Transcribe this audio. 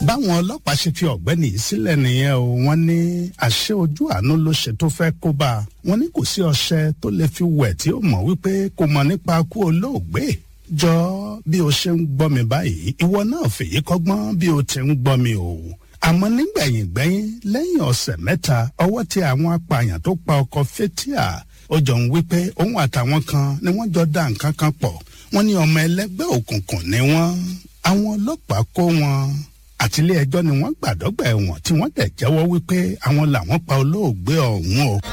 báwọn ọlọ́pàá ṣe fi ọ̀gbẹ́ni yìí sílẹ̀ nìyẹn o wọ́n ní àṣẹ ojú àánú ló ṣe tó fẹ́ kó bá a wọ́n ní kò sí ọṣẹ tó lè fi wẹ̀ tí ó mọ̀ wípé kò mọ̀ nípa kú olóògbé jọ bí o ṣe ń gbọ́ mi báyìí ìwọ náà fèyí kọ́gbọ́n bí o ti ń gbọ́ mi o àmọ́ nígbẹ̀yìn gbẹ́yìn lẹ́yìn ọ̀sẹ̀ mẹ́ta ọwọ́ tẹ àwọn apààyàn tó pa ọkọ̀ fétíà ó jọ ń wípé òun àtàwọn kan ni wọ́n jọ dá nǹkan kan pọ̀ wọ́n ní ọmọ ẹlẹ́gbẹ́ òkùnkùn ni wọ́n àwọn ọlọ́pàá kó wọn àtìlé ẹjọ́ ni wọ́n gbàdọ́gbà ẹ̀wọ̀n tí wọ́n dẹ̀ jẹ́wọ́ wípé àwọn làwọn pa olóògbé ọ̀hún o.